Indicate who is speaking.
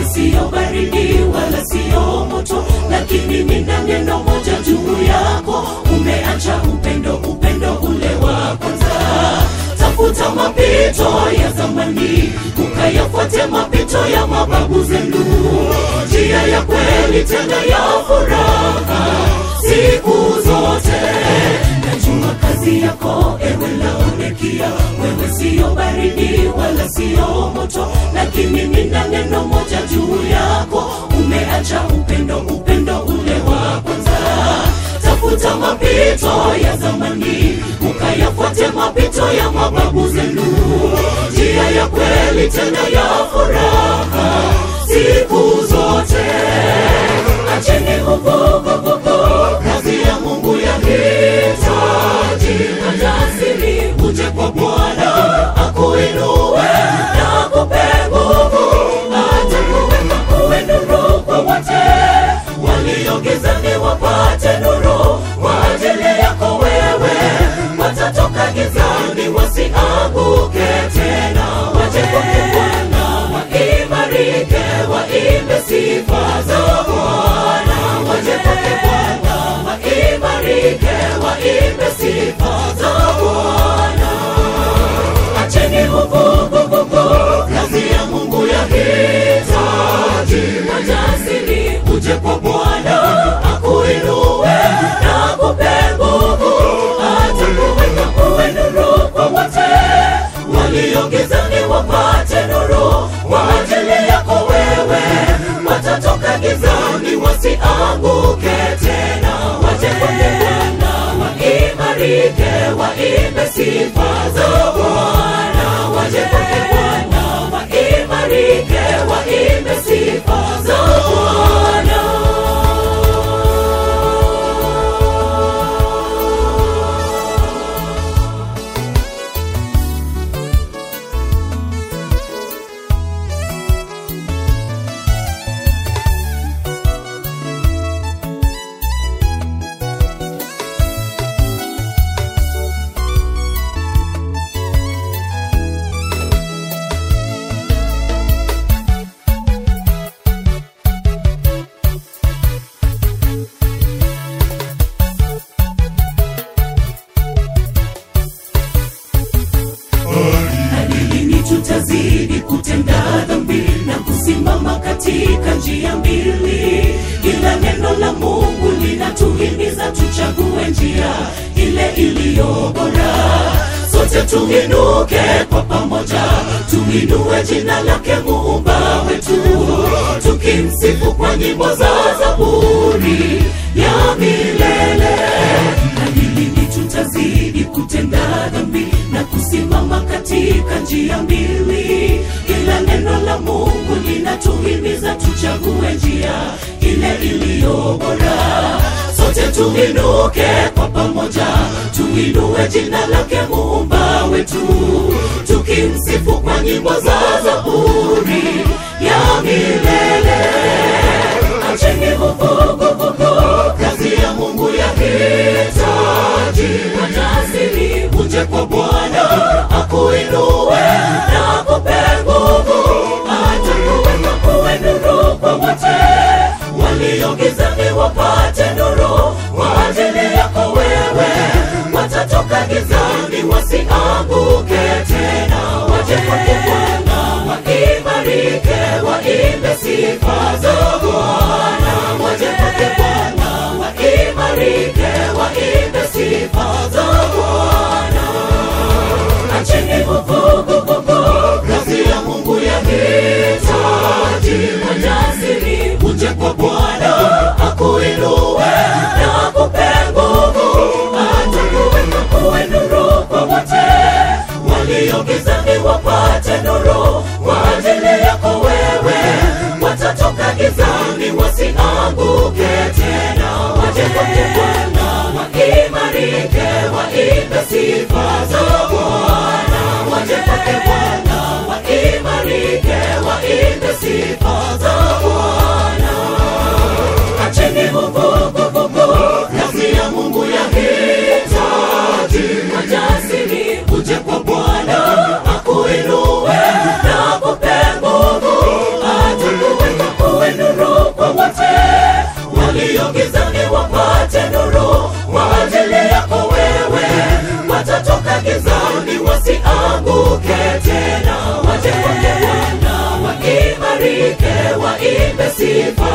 Speaker 1: siyo baridi wala siyo moto, lakini nina neno moja juu yako. Umeacha upendo, upendo ule wa kwanza. Tafuta mapito ya zamani, ukayafuate mapito ya mababu zenu, njia ya kweli tena ya furaha siku zote. Najua kazi yako ewe Laodikia, wewe siyo baridi wala siyo moto, lakini nina neno moja juu yako. Umeacha upendo, upendo ule wa kwanza. Tafuta mapito ya zamani, ukayafuate mapito ya mababu zenu, njia ya kweli tena ya furaha siku zote. Acheni uvuguvugu, kazi ya Mungu yahitaji ujasiri. Uje kwa Bwana akuinue na akupe nguvu, atakuweka uwe nuru kwa wote walio gizani wapate nuru kwa ajili yako wewe, watatoka gizani wasianguke tena, waje kwake Bwana waimarike, waimbe sifa za Bwana, waje kwake Bwana waimarike, waimbe sifa za Bwana. Acheni uvuguvugu, kazi ya Mungu yahitaji ujasiri. Uje kwa Bwana akuinue na akupe nguvu, atakuweka uwe nuru kwa wote walio gizani wapate nuru kwa ajili yako wewe, watatoka gizani wasianguke tena, waje kwake Bwana waimarike, waimbe sifa za Bwana, waje kwake Bwana waimarike, waimbe sifa za Bwana. Hadi lini tutazidi kutenda dhambi na kusimama katika njia mbili? Ila neno la Mungu linatuhimiza tuchague njia ile iliyo bora. Sote tuinuke kwa pamoja, tuinue jina lake muumba wetu, tukimsifu kwa nyimbo za zaburi ya milele. Hadi lini tutazidi kutenda dhambi na kusimama katika njia mbili? Ila neno la Mungu linatuhimiza tuchague njia ile iliyo bora. Sote tuinuke kwa pamoja, tuinue jina lake muumba wetu, tukimsifu kwa nyimbo za zaburi ya milele. Acheni vuguvugu, kazi ya Mungu yahitaji ujasiri. Uje kwa Bwana akuinue na akupe nguvu, atakuweka uwe nuru kwa wote walio gizani wapate nuru kwa ajili yako wewe, watatoka gizani wasianguke tena, waje kwake Bwana waimarike, waimbe sifa za Bwana, waje kwake Bwana waimarike, waimbe sifa za Bwana. Acheni vuguvugu, kazi ya Mungu yahitaji ujasiri. Uje kwa Bwana akuinue na akupe nguvu, atakuweka uwe nuru kwa wote walio gizani wapate nuru kwa ajili yako wewe, watatoka gizani wasianguke tena, waje kwake Bwana waimarike, waimbe sifa za Bwana, waje kwake Bwana waimarike, waimbe sifa za Bwana. Acheni vuguvugu, kazi ya Mungu yahitaji ujasiri. Uje kwa Bwana akuinue na akupe nguvu, atakuweka sifa